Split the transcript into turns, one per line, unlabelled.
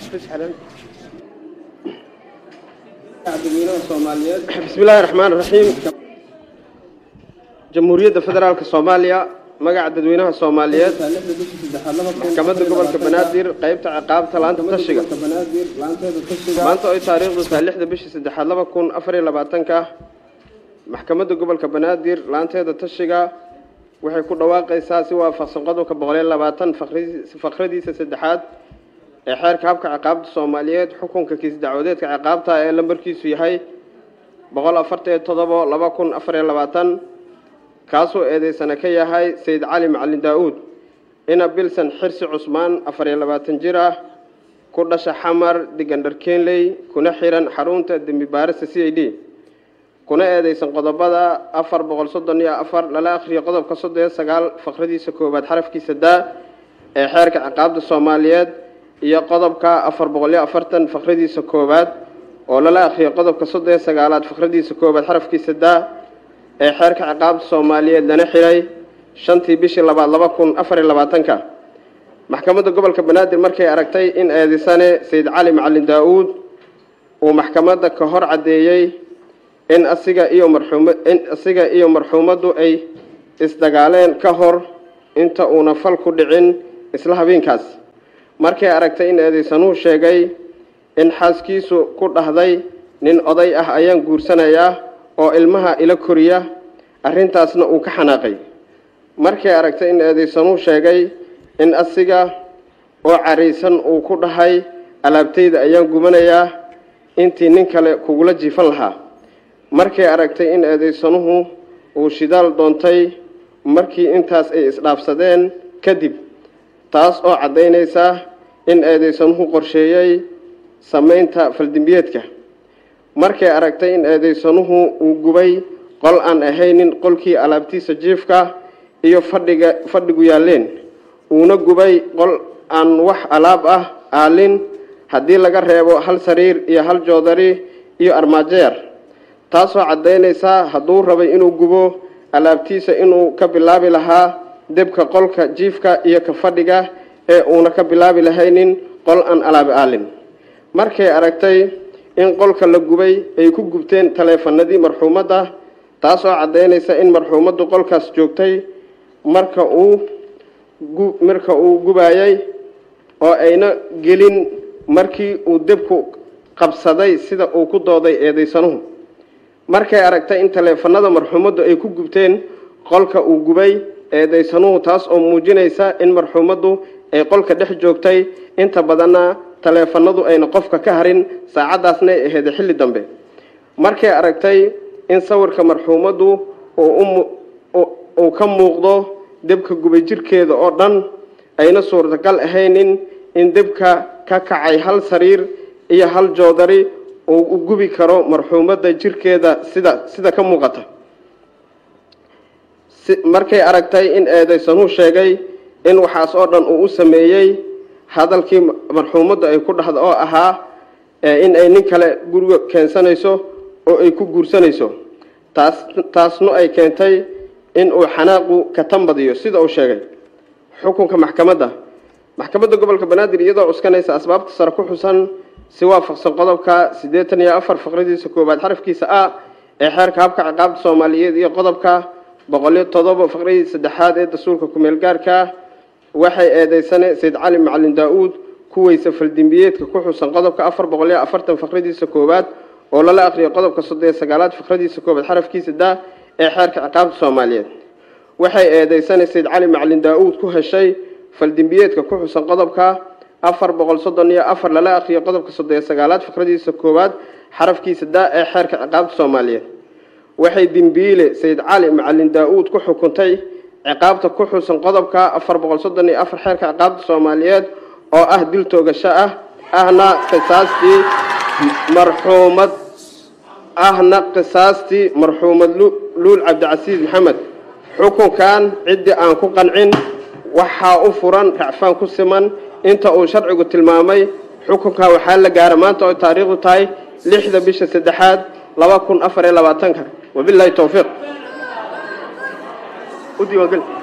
bismi illaahi raxmaan raxiim jamhuuriyadda federaalka soomaaliya magaca dadweynaha soomaaliyeed maxkamadda gobolka banaadir qeybta ciqaabta laanta tashiga maanta oy taariikhdu tahay lixda bishii saddexaad laba kun afar iyo labaatanka maxkamadda gobolka banaadir laanteeda tashiga waxay ku dhawaaqaysaa si waafaqsan qodobka boqol iyo labaatan fakradiisa saddexaad ee xeerka habka ciqaabta soomaaliyeed xukunka kiis dacwadeedka ciqaabta ee lambarkiisu yahay boqol afartan iyo todobo laba kun afar iyo labaatan kaasoo eedeysana ka yahay sayid cali macalin daa-uud ina bilsan xirsi cusmaan afar iyo labaatan jir ah ku dhasha xamar digandhar kenley kuna xiran xarunta dembi baarista c i d kuna eedeysan qodobada afar boqol soddon iyo afar lala akhriyo qodobka soddon iyo sagaal faqradiisa koowaad xarafkiisa daa ee xeerka ciqaabta soomaaliyeed iyo qodobka afar boqol iyo afartan faqradiisa koowaad oo lala akhriyo qodobka soddon iyo sagaalaad faqradiisa koowaad xarafkiisa daa ee xeerka ciqaabta soomaaliyeed lana xiray shantii bishii labaad laba kun afar iyo labaatanka maxkamadda gobolka banaadir markay aragtay in eedeysane sayid cali macalin daa-uud uu maxkamadda ka hor caddeeyey in asiga iyo marxuuma in asiga iyo marxuumaddu ay isdagaaleen ka hor inta uuna fal ku dhicin isla habeenkaas markay aragtay in eedeysanuhu sheegay in xaaskiisu ku dhahday nin oday ah ayaan guursanayaa oo ilmaha ila koriya arrintaasna uu ka xanaaqay markay aragtay in eedeysanuhu sheegay in asiga oo caraysan uu ku dhahay alaabtayda ayaan gubanayaa intii nin kale kugula jiifan lahaa markay aragtay in eedeysanuhu uu shidaal doontay markii intaas ay isdhaafsadeen kadib taas oo caddaynaysa in eedeysanuhu qorsheeyey samaynta faldimbiyeedka markay aragtay in eedeysanuhu uu gubay qol aan ahaynin qolkii alaabtiisa jiifka iyo fadhiga fadhigu yaalleen uuna gubay qol aan wax alaab ah aalin haddii laga reebo hal sariir iyo hal joodari iyo armaajeer taasoo caddaynaysa hadduu rabay inuu gubo alaabtiisa inuu ka bilaabi lahaa debka qolka jiifka iyo ka fadhiga ee uuna ka bilaabi lahaynin qol aan alaabi aalin markay aragtay in qolka la gubay ay ku gubteen taleefanadii marxuumadda taasoo caddaynaysa in marxuumaddu qolkaas joogtay marka uu marka uu gubayay oo ayna gelin markii uu debku qabsaday sida uu ku dooday eedeysanuhu markay aragtay in taleefanada marxuumaddu ay ku gubteen qolka uu gubay eedeysanuhu taas oo muujinaysa in marxuumaddu ay qolka dhex joogtay inta badanna taleefanadu ayna qofka ka harin saacaddaasna ay aheyd xilli dambe markay aragtay in sawirka marxuumaddu uu ka muuqdo debka gubay jirkeeda oo dhan ayna suurtagal ahaynin in debka ka kacay hal sariir iyo hal joodari uu u gubi karo marxuumadda jirkeeda sida sida ka muuqata markay aragtay in eedeysanuhu sheegay in waxaas oo dhan uu u sameeyey hadalkii marxuumaddu ay ku dhahda oo ahaa in ay nin kale guriga keensanayso oo ay ku guursanayso taas taasna ay keentay in uu xanaaqu ka tanbadiyo sida uu sheegay xukunka maxkamadda maxkamadda gobolka banaadir iyadoo cuskanaysa asbaabta sare ku xusan si waafaqsan qodobka siddeetan iyo afar faqradiisa koowaad xarafkiisa a ee xeerka habka ciqaabta soomaaliyeed iyo qodobka boqoliyo todoba faqradiisa saddexaad ee dastuurka kumeel gaarka waxay eedeysane sayid cali macalin daa-uud kuweysa faldimbiyeedka ku xusan qodobka afar boqol iyo afartan faqradiisa koowaad oo lala akhriyo qodobka soddon iyo sagaalaad faqradiisa koowaad xarafkiisa daa ee xeerka ciqaabta soomaaliyeed waxay eedeysane sayid cali macalin daa-uud ku heshay faldimbiyeedka ku xusan qodobka afar boqol soddon iyo afar lala akhriyo qodobka soddon iyo sagaalaad faqradiisa koowaad xarafkiisa daa ee xeerka ciqaabta soomaaliyeed waxay dembiile sayid cali macalin daa-uud ku xukuntay ciqaabta ku xusan qodobka afar boqol soddon iyo afar xeerka ciqaabta soomaaliyeed oo ah dil toogasho ah ahna qisaastii marxuumad ahna qisaastii marxuumad luul cabdicasiis maxamed xukunkan ciddii aan ku qancin waxaa u furan racfaan ku siman inta uu sharcigu tilmaamay xukunka waxaa la gaara maanta oo taariikhdu tahay lixda bisha saddexaad laba kun afar iyo labaatanka wabilaahi towfiiq u diiwaangeli